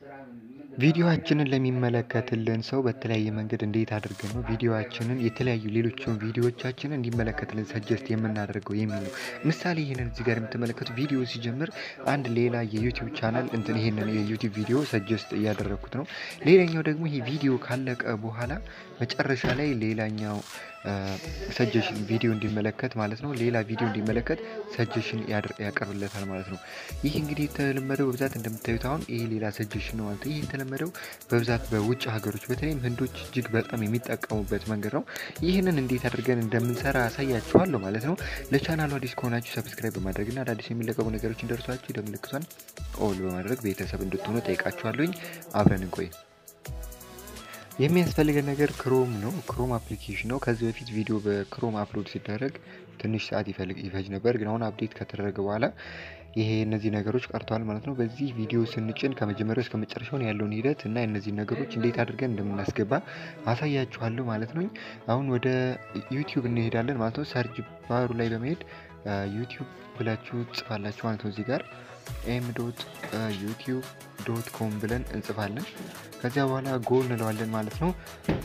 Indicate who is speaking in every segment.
Speaker 1: ቪዲዮአችንን ለሚመለከትልን ሰው በተለያየ መንገድ እንዴት አድርገን ነው ቪዲዮአችንን የተለያዩ ሌሎችን ቪዲዮዎቻችንን እንዲመለከትልን ሰጀስት የምናደርገው የሚል ነው። ምሳሌ ይህንን እዚህ ጋር የምትመለከቱ ቪዲዮ ሲጀምር አንድ ሌላ የዩቲዩብ ቻናል እንትን ይሄንን የዩቲዩብ ቪዲዮ ሰጀስት እያደረግኩት ነው። ሌላኛው ደግሞ ይሄ ቪዲዮ ካለቀ በኋላ መጨረሻ ላይ ሌላኛው ሰጀሽን ቪዲዮ እንዲመለከት ማለት ነው። ሌላ ቪዲዮ እንዲመለከት ሰጀሽን ያቀርብለታል ማለት ነው። ይህ እንግዲህ የተለመደው በብዛት እንደምታዩት አሁን ይሄ ሌላ ሰጀሽን ነው ማለት ነው። ይህ የተለመደው በብዛት በውጭ ሀገሮች በተለይም ህንዶች እጅግ በጣም የሚጠቀሙበት መንገድ ነው። ይህንን እንዴት አድርገን እንደምንሰራ አሳያችኋለሁ ማለት ነው። ለቻናሉ አዲስ ከሆናችሁ ሰብስክራይብ በማድረግና አዳዲስ የሚለቀቁ ነገሮች እንደርሷችሁ የደወል ምልክቷን ኦል በማድረግ ቤተሰብ እንድትሆኑ ጠይቃችኋለሁኝ። አብረን እንቆይ። የሚያስፈልገን ነገር ክሮም ነው። ክሮም አፕሊኬሽን ነው። ከዚህ በፊት ቪዲዮ በክሮም አፕሎድ ሲደረግ ትንሽ ሰዓት ይፈጅ ነበር፣ ግን አሁን አፕዴት ከተደረገ በኋላ ይሄ እነዚህ ነገሮች ቀርተዋል ማለት ነው። በዚህ ቪዲዮ ስንጭን ከመጀመሪያው እስከ መጨረሻውን ያለውን ሂደት እና እነዚህ ነገሮች እንዴት አድርገን እንደምናስገባ አሳያችኋለሁ ማለት ነው። አሁን ወደ ዩቲዩብ እንሄዳለን ማለት ነው። ሰርች ባሩ ላይ በመሄድ ዩቲዩብ ብላችሁ ጽፋላችሁ ማለት ነው። እዚህ ጋር ኤም ዶት ዩቲዩብ ዶት ኮም ብለን እንጽፋለን። ከዚያ በኋላ ጎ እንለዋለን ማለት ነው።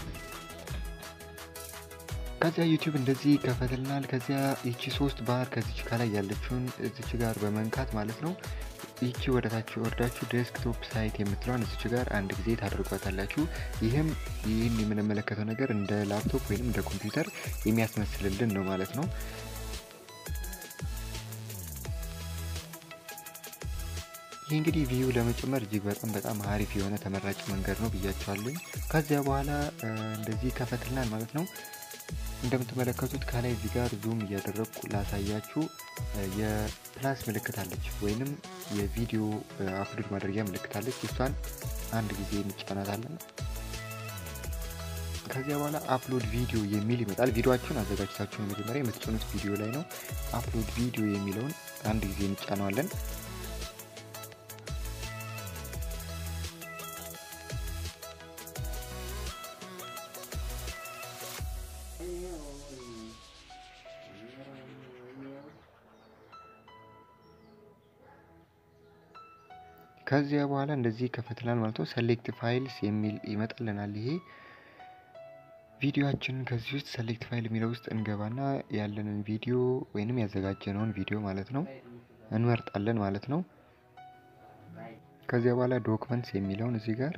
Speaker 1: ከዚያ ዩቲዩብ እንደዚህ ይከፈትልናል። ከዚያ ይቺ ሶስት ባር ከዚች ከላይ ያለችውን እዚች ጋር በመንካት ማለት ነው ይቺ ወደታች ወርዳችሁ ዴስክቶፕ ሳይት የምትለዋን እዚች ጋር አንድ ጊዜ ታደርጓታላችሁ። ይህም ይህን የምንመለከተው ነገር እንደ ላፕቶፕ ወይም እንደ ኮምፒውተር የሚያስመስልልን ነው ማለት ነው። ይህ እንግዲህ ቪዩ ለመጨመር እጅግ በጣም በጣም አሪፍ የሆነ ተመራጭ መንገድ ነው ብያቸዋለኝ። ከዚያ በኋላ እንደዚህ ከፈትልናል ማለት ነው። እንደምትመለከቱት ከላይ እዚህ ጋር ዙም እያደረግኩ ላሳያችሁ የፕላስ ምልክት አለች፣ ወይንም የቪዲዮ አፕሎድ ማድረጊያ ምልክት አለች። እሷን አንድ ጊዜ እንጫናታለን። ከዚያ በኋላ አፕሎድ ቪዲዮ የሚል ይመጣል። ቪዲዮችሁን አዘጋጅታችሁን መጀመሪያ የምትጭኑት ቪዲዮ ላይ ነው። አፕሎድ ቪዲዮ የሚለውን አንድ ጊዜ እንጫነዋለን። ከዚያ በኋላ እንደዚህ ከፈትላል ማለት ነው። ሰሌክት ፋይልስ የሚል ይመጣልናል። ይሄ ቪዲዮአችንን ከዚህ ውስጥ ሰሌክት ፋይል የሚለው ውስጥ እንገባና ያለንን ቪዲዮ ወይንም ያዘጋጀነውን ቪዲዮ ማለት ነው እንመርጣለን ማለት ነው። ከዚያ በኋላ ዶክመንትስ የሚለውን እዚህ ጋር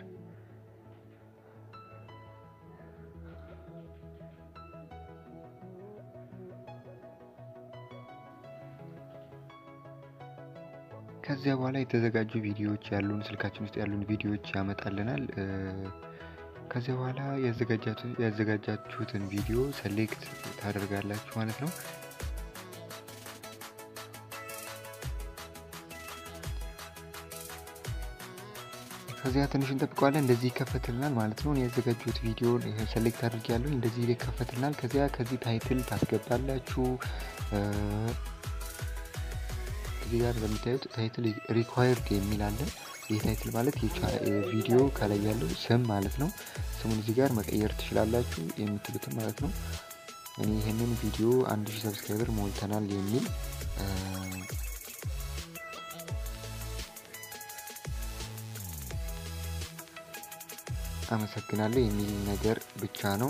Speaker 1: ከዚያ በኋላ የተዘጋጁ ቪዲዮዎች ያሉን ስልካችን ውስጥ ያሉን ቪዲዮዎች ያመጣልናል። ከዚያ በኋላ ያዘጋጃችሁትን ቪዲዮ ሰሌክት ታደርጋላችሁ ማለት ነው። ከዚያ ትንሽ እንጠብቀዋለን። እንደዚህ ይከፈትልናል ማለት ነው። ያዘጋጁት ቪዲዮ ሰሌክት አድርጌያለሁ። እንደዚህ ይከፈትልናል። ከዚያ ከዚህ ታይትል ታስገባላችሁ። እዚህ ጋር እንደምታዩት ታይትል ሪኳየርድ የሚል አለ። ይህ ታይትል ማለት ቪዲዮ ከላይ ያለው ስም ማለት ነው። ስሙን እዚህ ጋር መቀየር ትችላላችሁ የምትሉትን ማለት ነው። እኔ ይህንን ቪዲዮ አንድ ሺህ ሰብስክራይበር ሞልተናል የሚል አመሰግናለሁ የሚል ነገር ብቻ ነው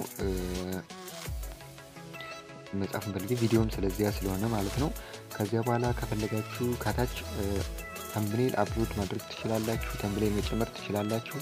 Speaker 1: መጻፍ ፈልጌ ቪዲዮም ስለዚያ ስለሆነ ማለት ነው። ከዚያ በኋላ ከፈለጋችሁ ከታች ተምብኔል አፕሎድ ማድረግ ትችላላችሁ። ተምብኔል መጨመር ትችላላችሁ።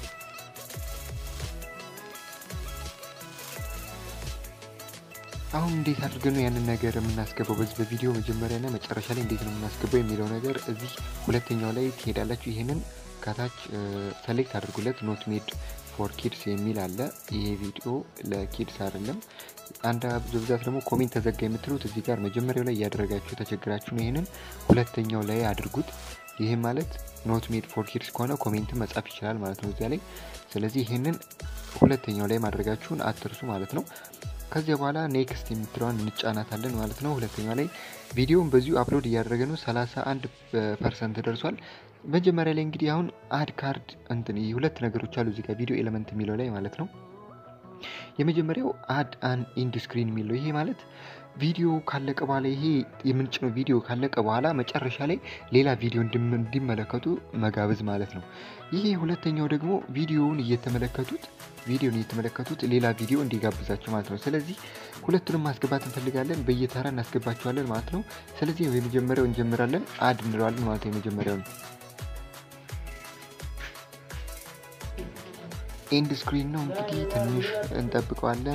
Speaker 1: አሁን እንዴት አድርገን ነው ያንን ነገር የምናስገባው? በዚህ በቪዲዮ መጀመሪያና መጨረሻ ላይ እንዴት ነው የምናስገባው የሚለው ነገር እዚህ ሁለተኛው ላይ ትሄዳላችሁ። ይህንን ከታች ሰሌክት አድርጉለት። ኖት ሜድ ፎር ኪድስ የሚል አለ። ይሄ ቪዲዮ ለኪድስ አይደለም። አንድ በብዛት ደግሞ ኮሜንት ተዘጋ የምትሉት እዚህ ጋር መጀመሪያው ላይ እያደረጋችሁ ተቸግራችሁ ነው። ይህንን ሁለተኛው ላይ አድርጉት። ይህ ማለት ኖት ሜድ ፎር ኪድስ ከሆነ ኮሜንትን መጻፍ ይችላል ማለት ነው እዚያ ላይ። ስለዚህ ይህንን ሁለተኛው ላይ ማድረጋችሁን አትርሱ ማለት ነው። ከዚያ በኋላ ኔክስት የምትለዋን እንጫናታለን ማለት ነው። ሁለተኛው ላይ ቪዲዮውን በዚሁ አፕሎድ እያደረገ ነው። 31 ፐርሰንት ደርሷል። መጀመሪያ ላይ እንግዲህ አሁን አድ ካርድ እንትን ሁለት ነገሮች አሉ እዚህ ጋር ቪዲዮ ኤሌመንት የሚለው ላይ ማለት ነው። የመጀመሪያው አድ አን ኢንድ ስክሪን የሚለው ይሄ ማለት ቪዲዮ ካለቀ በኋላ ይሄ የምንጭነው ቪዲዮ ካለቀ በኋላ መጨረሻ ላይ ሌላ ቪዲዮ እንዲመለከቱ መጋበዝ ማለት ነው። ይሄ ሁለተኛው ደግሞ ቪዲዮውን እየተመለከቱት ቪዲዮን እየተመለከቱት ሌላ ቪዲዮ እንዲጋብዛቸው ማለት ነው። ስለዚህ ሁለቱንም ማስገባት እንፈልጋለን በየተራ እናስገባቸዋለን ማለት ነው። ስለዚህ የመጀመሪያው እንጀምራለን አድ እንለዋለን ማለት ነው። የመጀመሪያውን ኤንድ ስክሪን ነው እንግዲህ ትንሽ እንጠብቀዋለን።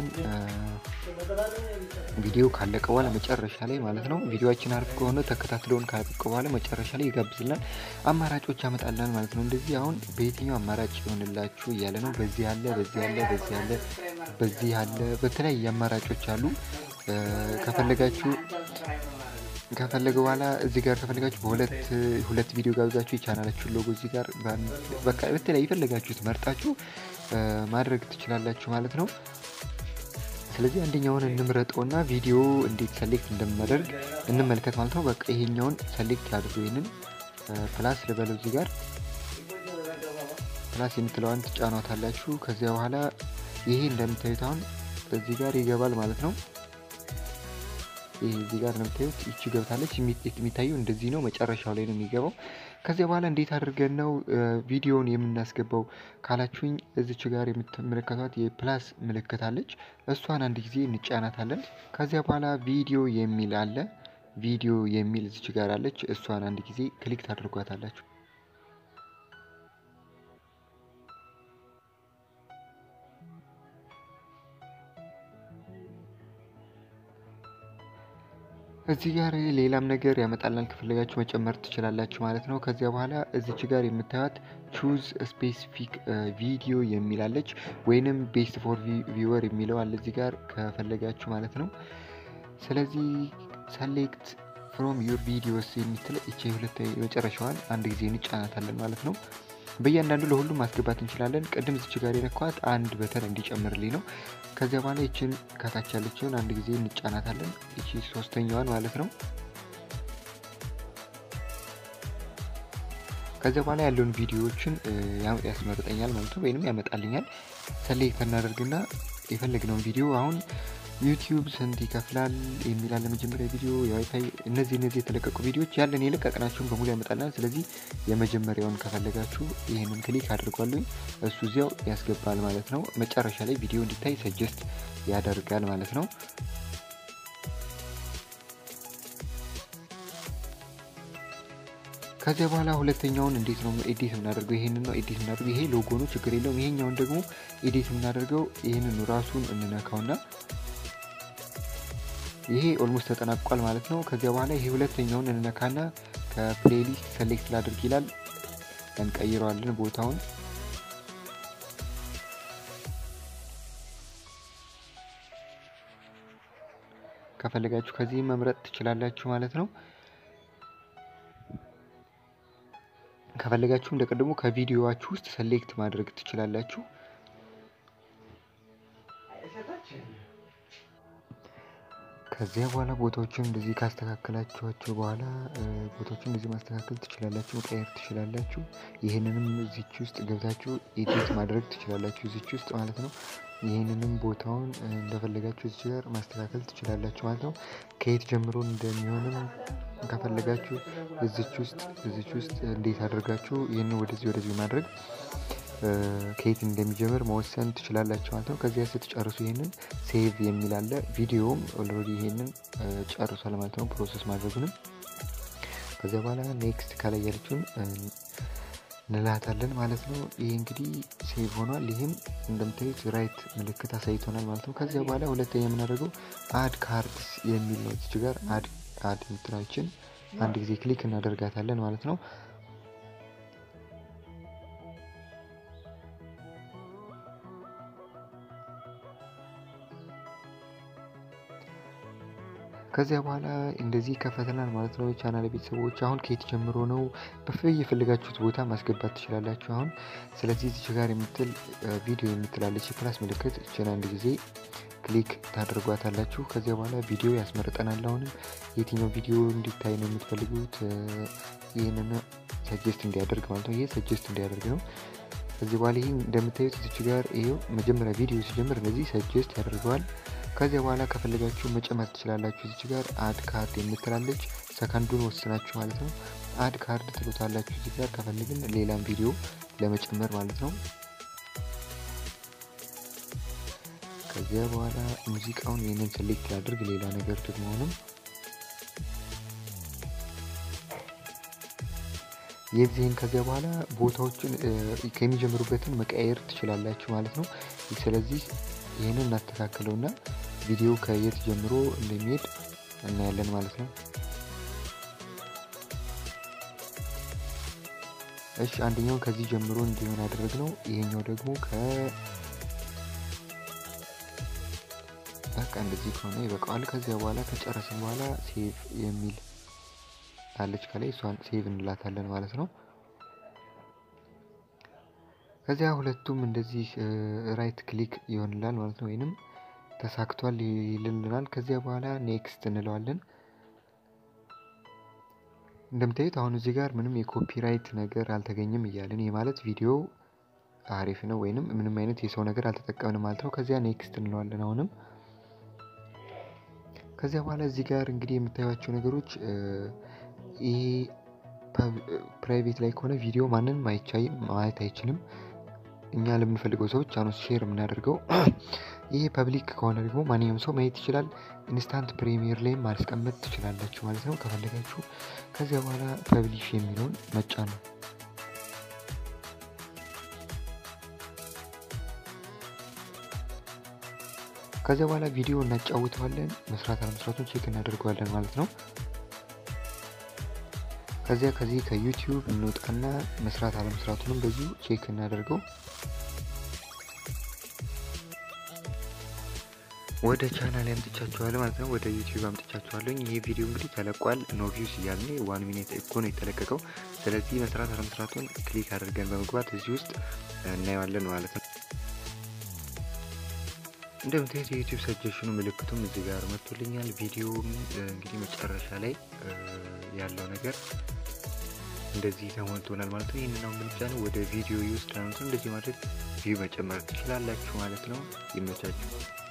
Speaker 1: ቪዲዮ ካለቀ በኋላ መጨረሻ ላይ ማለት ነው። ቪዲዮችን አሪፍ ከሆነ ተከታትለውን ካለቀ በኋላ መጨረሻ ላይ ይጋብዝናል። አማራጮች ያመጣልናል ማለት ነው። እንደዚህ አሁን በየትኛው አማራጭ ይሆንላችሁ እያለ ነው። በዚህ አለ፣ በዚህ አለ፣ በዚህ አለ፣ በዚህ አለ፣ በተለያየ አማራጮች አሉ። ከፈለጋችሁ ከፈለገ በኋላ እዚህ ጋር ከፈለጋችሁ በሁለት ሁለት ቪዲዮ ጋብዛችሁ የቻናላችሁን ሎጎ እዚህ ጋር በቃ በተለያዩ የፈለጋችሁት መርጣችሁ ማድረግ ትችላላችሁ ማለት ነው። ስለዚህ አንደኛውን እንምረጠውና ቪዲዮ እንዴት ሰሌክት እንደምናደርግ እንመልከት ማለት ነው። በቃ ይሄኛውን ሰሌክት አድርጎ ይህንን ፕላስ ልበለው እዚህ ጋር ፕላስ የምትለዋን ትጫኗታላችሁ። ከዚያ በኋላ ይሄ እንደምታዩት አሁን እዚህ ጋር ይገባል ማለት ነው። ይሄ እዚህ ጋር እንደምታዩት ይቺ ገብታለች። የሚታየው እንደዚህ ነው፣ መጨረሻው ላይ ነው የሚገባው። ከዚያ በኋላ እንዴት አድርገን ነው ቪዲዮውን የምናስገባው ካላችሁኝ፣ እዚች ጋር የምትመለከቷት የፕላስ ምልክት አለች። እሷን አንድ ጊዜ እንጫናታለን። ከዚያ በኋላ ቪዲዮ የሚል አለ። ቪዲዮ የሚል እዚች ጋር አለች። እሷን አንድ ጊዜ ክሊክ ታደርጓታላችሁ። እዚህ ጋር ሌላም ነገር ያመጣላል ከፈለጋችሁ መጨመር ትችላላችሁ ማለት ነው። ከዚያ በኋላ እዚች ጋር የምታዩት ቹዝ ስፔሲፊክ ቪዲዮ የሚላለች ወይንም ቤስት ፎር ቪወር የሚለው አለ እዚህ ጋር ከፈለጋችሁ ማለት ነው። ስለዚህ ሰሌክት ፍሮም ዩር ቪዲዮስ የምትል እቺ ሁለት የመጨረሻዋን አንድ ጊዜ እንጫናታለን ማለት ነው። በእያንዳንዱ ለሁሉም ማስገባት እንችላለን። ቅድም እዚች ጋር የነኳት አንድ በተን እንዲጨምርልኝ ነው። ከዚያ በኋላ ይችን ከታች ያለችውን አንድ ጊዜ እንጫናታለን። ይቺ ሶስተኛዋን ማለት ነው። ከዚያ በኋላ ያለውን ቪዲዮዎችን ያስመርጠኛል ማለት ነው፣ ወይንም ያመጣልኛል። ሰሌክት እናደርግና የፈለግነውን ቪዲዮ አሁን ዩቲዩብ ስንት ይከፍላል የሚላለ መጀመሪያ ቪዲዮ የዋይፋይ እነዚህ እነዚህ የተለቀቁ ቪዲዮዎች ያለን የለቀቅናቸውን በሙሉ ያመጣልናል። ስለዚህ የመጀመሪያውን ከፈለጋችሁ ይህንን ክሊክ አድርጓሉኝ እሱ እዚያው ያስገባል ማለት ነው። መጨረሻ ላይ ቪዲዮ እንዲታይ ሰጀስት ያደርጋል ማለት ነው። ከዚያ በኋላ ሁለተኛውን እንዴት ነው ኤዲት የምናደርገው? ይሄንን ነው ኤዲት የምናደርገው። ይሄ ሎጎ ነው፣ ችግር የለውም። ይሄኛውን ደግሞ ኤዲት የምናደርገው ይህንን ራሱን እንነካውና ይሄ ኦልሞስት ተጠናቋል ማለት ነው። ከዚያ በኋላ ይሄ ሁለተኛውን እንነካና ከፕሌሊስት ሰሌክት ላድርግ ይላል። እንቀይረዋለን ቦታውን። ከፈለጋችሁ ከዚህ መምረጥ ትችላላችሁ ማለት ነው። ከፈለጋችሁ እንደ ቀድሞ ከቪዲዮዋችሁ ውስጥ ሰሌክት ማድረግ ትችላላችሁ። ከዚያ በኋላ ቦታዎችን እንደዚህ ካስተካከላችኋቸው በኋላ ቦታዎችን እንደዚህ ማስተካከል ትችላላችሁ፣ መቀየር ትችላላችሁ። ይህንንም እዚች ውስጥ ገብታችሁ ኤዲት ማድረግ ትችላላችሁ፣ እዚች ውስጥ ማለት ነው። ይህንንም ቦታውን እንደፈለጋችሁ እዚህ ጋር ማስተካከል ትችላላችሁ ማለት ነው። ከየት ጀምሮ እንደሚሆንም ከፈለጋችሁ እዚች ውስጥ እዚች ውስጥ እንዴት አድርጋችሁ ይህንን ወደዚህ ወደዚህ ማድረግ ከየት እንደሚጀምር መወሰን ትችላላችሁ ማለት ነው። ከዚያ ስትጨርሱ ይህንን ሴቭ የሚል አለ። ቪዲዮውም ኦልሬዲ ይሄንን ጨርሷል ማለት ነው፣ ፕሮሰስ ማድረጉንም። ከዚያ በኋላ ኔክስት ከላይ ያለችውን እንላታለን ማለት ነው። ይህ እንግዲህ ሴቭ ሆኗል። ይህም እንደምታዩት ራይት ምልክት አሳይቶናል ማለት ነው። ከዚያ በኋላ ሁለተኛ የምናደርገው አድ ካርድስ የሚል ነው። እዚች ጋር አድ አድ የምትላችን አንድ ጊዜ ክሊክ እናደርጋታለን ማለት ነው። ከዚያ በኋላ እንደዚህ ይከፈተናል ማለት ነው። ቻናል ቤተሰቦች አሁን ከየት ጀምሮ ነው በየፈለጋችሁት ቦታ ማስገባት ትችላላችሁ። አሁን ስለዚህ እዚች ጋር የምትል ቪዲዮ የምትላለች የፕላስ ምልክት እችን አንድ ጊዜ ክሊክ ታደርጓታላችሁ። ከዚያ በኋላ ቪዲዮ ያስመርጠናል። አሁንም የትኛው ቪዲዮ እንዲታይ ነው የምትፈልጉት ይህንን ሰጀስት እንዲያደርግ ማለት ነው። ይህ ሰጀስት እንዲያደርግ ነው። ከዚህ በኋላ ይህ እንደምታዩት እዚች ጋር ይኸው መጀመሪያ ቪዲዮ ሲጀምር እነዚህ ሰጀስት ያደርገዋል። ከዚያ በኋላ ከፈለጋችሁ መጨመር ትችላላችሁ። እዚች ጋር አድ ካርድ የምትላለች ሰከንዱን ወስናችሁ ማለት ነው። አድ ካርድ ትሉታላችሁ። እዚህ ጋር ከፈልግን ሌላም ቪዲዮ ለመጨመር ማለት ነው። ከዚያ በኋላ ሙዚቃውን ይህንን ሴሌክት ላድርግ። ሌላ ነገር ደግሞ አሁንም የዚህን ከዚያ በኋላ ቦታዎችን ከሚጀምሩበትን መቀየር ትችላላችሁ ማለት ነው። ስለዚህ ይህንን እናስተካክለውና ቪዲዮ ከየት ጀምሮ እንደሚሄድ እናያለን ማለት ነው። እሺ አንደኛውን ከዚህ ጀምሮ እንዲሆን ያደረግነው ይሄኛው ደግሞ ከ በቃ እንደዚህ ከሆነ ይበቃዋል። ከዚያ በኋላ ከጨረስን በኋላ ሴቭ የሚል አለች ከላይ እሷን ሴቭ እንላታለን ማለት ነው። ከዚያ ሁለቱም እንደዚህ ራይት ክሊክ ይሆንላል ማለት ነው፣ ወይንም ተሳክቷል ይልልናል። ከዚያ በኋላ ኔክስት እንለዋለን። እንደምታዩት አሁን እዚህ ጋር ምንም የኮፒራይት ነገር አልተገኘም እያለን ይህ ማለት ቪዲዮ አሪፍ ነው ወይንም ምንም አይነት የሰው ነገር አልተጠቀምንም ማለት ነው። ከዚያ ኔክስት እንለዋለን አሁንም ከዚያ በኋላ እዚህ ጋር እንግዲህ የምታዩቸው ነገሮች ይሄ ፕራይቬት ላይ ከሆነ ቪዲዮ ማንንም ማየት አይችልም። እኛ ለምንፈልገው ሰዎች አኖስ ሼር የምናደርገው። ይሄ ፐብሊክ ከሆነ ደግሞ ማንኛውም ሰው ማየት ይችላል። ኢንስታንት ፕሪሚየር ላይም ማስቀመጥ ትችላላችሁ ማለት ነው ከፈለጋችሁ። ከዚያ በኋላ ፐብሊሽ የሚለውን መጫን ነው። ከዚያ በኋላ ቪዲዮ እናጫውተዋለን። መስራት አለመስራቱን ቼክ እናደርገዋለን ማለት ነው። ከዚያ ከዚህ ከዩቲዩብ እንውጣና መስራት አለመስራቱንም በዚሁ ቼክ እናደርገው። ወደ ቻናል አምጥቻችኋለሁ ማለት ነው። ወደ ዩቲዩብ አምጥቻችኋለሁ። ይህ ቪዲዮ እንግዲህ ተለቋል። ኖ ቪውስ እያልን ዋን ሚኒት እኮ ነው የተለቀቀው። ስለዚህ መስራት አለመስራቱን ክሊክ አድርገን በመግባት እዚህ ውስጥ እናየዋለን ማለት ነው። እንደምታዩት የዩቲዩብ ሰጀሽኑ ምልክቱም እዚህ ጋር መጥቶልኛል። ቪዲዮውም እንግዲህ መጨረሻ ላይ ያለው ነገር እንደዚህ ተሞልቶናል ማለት ነው። ይህንን አሁን ብቻ ነው ወደ ቪዲዮ ይወስዳል ማለት ነው። እንደዚህ ማድረግ ቪው መጨመር ትችላላችሁ ማለት ነው። ይመቻችሁ።